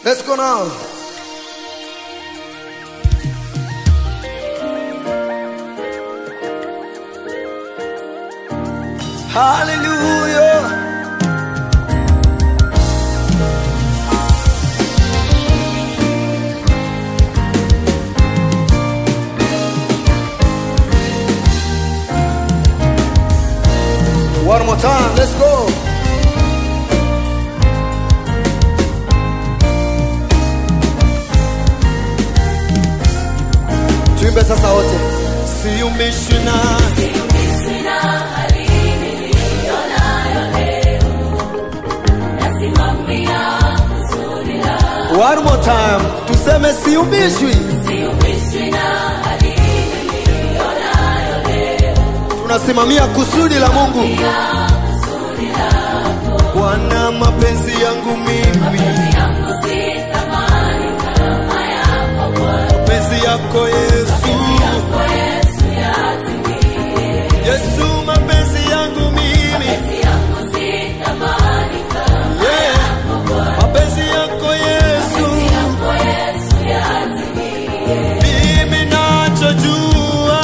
Let's go now. Hallelujah. One more time, let's go. Tuimbe sasa wote. Siumbishwi na One more time. Tuseme siumbishwi. Tunasimamia kusudi la Mungu. Bwana, mapenzi yangu mimi, mapenzi yako Yesu, Yesu, mapenzi yangu mimi, yeah, mapenzi yako Yesu, mimi nachojua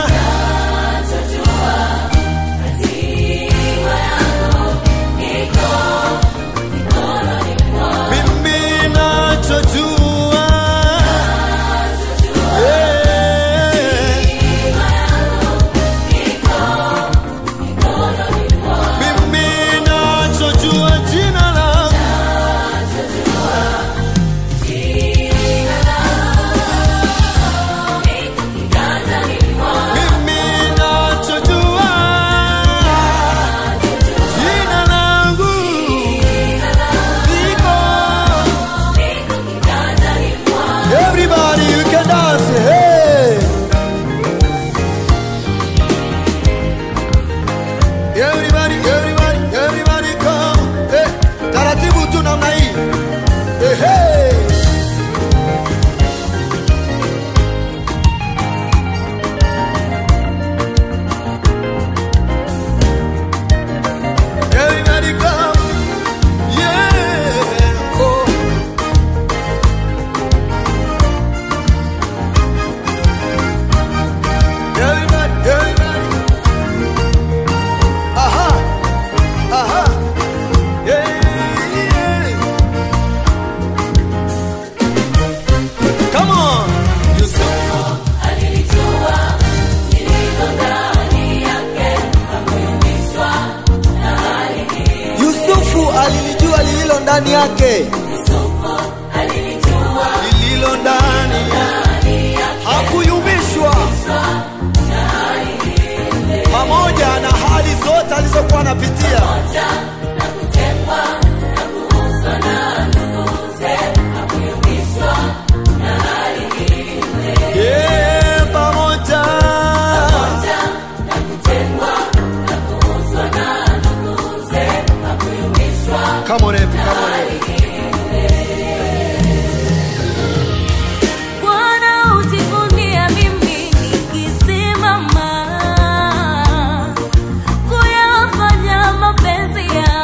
mimi nachojua yeah. mimi nachojua jina lako mimi nachojua jina langu liko Everybody, you can dance. Hey. Everybody, everybody, everybody come. Hey. Taratibu tu namna hii. Hey, hey. Everybody come. Yeah. Oh. Everybody, everybody. Aha, aha. Yeah, yeah. Come on. Yusufu. Yusufu alilijua lililo ndani yake, lililo ndani hakuyumbishwa pamoja na hali zote alizokuwa anapitia. Yeah, pamoja Come on, Epi, come on, Epi. Bwana ujivunia mimi nikisimama kuyafanya mapenzi yako.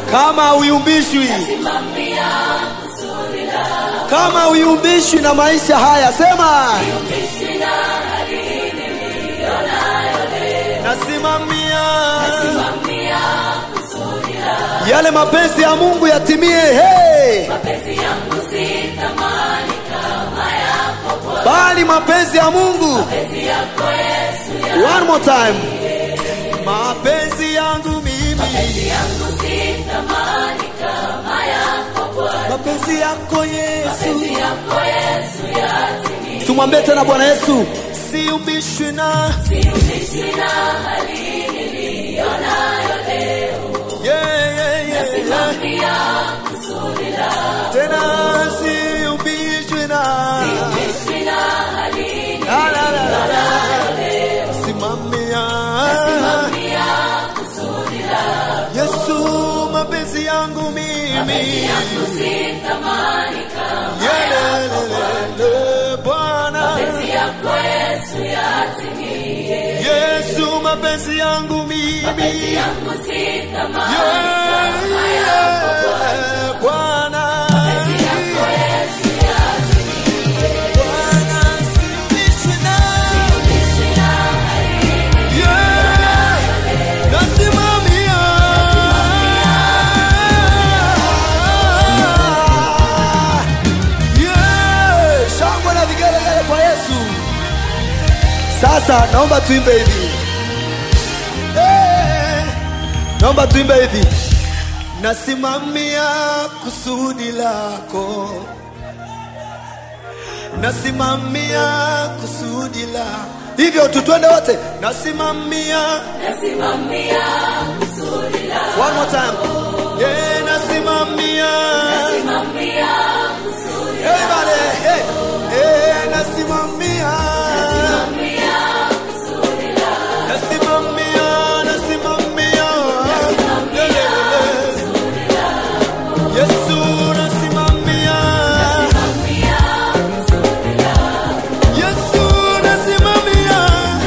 kama uyumbishwi kama uyumbishwi na maisha haya sema nasimamia yale mapenzi ya mungu yatimie hey! bali mapenzi ya mungu one more time mapenzi yangu mimi mapenzi yako yesu tumwambie tena bwana yesu siumbishwi na Yeah, yeah, yeah, yeah. tena siumbishwi na La, la, la, la, la. simamia yesu mapenzi yangu mimi Yelelelele, bwana yesu mapenzi yangu mimi Yeah, yeah, bwana Bwana, siumbishwi na Yeah, nasimamia. Yeah, shangwe na vigelegele kwa Yesu. Sasa naomba tuimbe hivi. Eh, Naomba tuimbe hivi. Nasimamia kusudi lako. Nasimamia kusudi lako. Hivyo tu twende wote. Nasimamia One more time. Yeah, nasimamia. Everybody, hey. Hey, nasimamia. Nasimamia, nasimamia. Yesu, nasimamia. Yesu, nasimamia.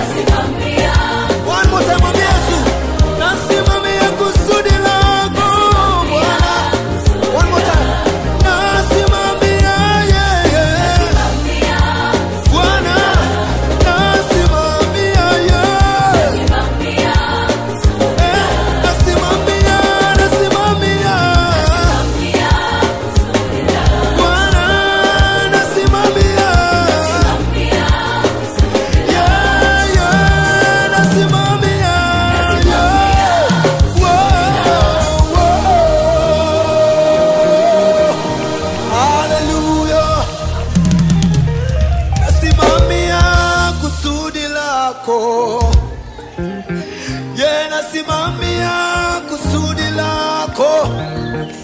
One more time, mwambie Yesu. Nasimamia kusudi lako, Bwana. One more time. Nasimamia, yeah, yeah. Bwana, nasimamia, yeah. Eh, nasimamia, nasimamia. Bwana, nasimamia. Yeah, yeah, nasimamia, yeah. Whoa, whoa. Hallelujah. Nasimamia kusudi lako. Yeah, nasimamia kusudi lako.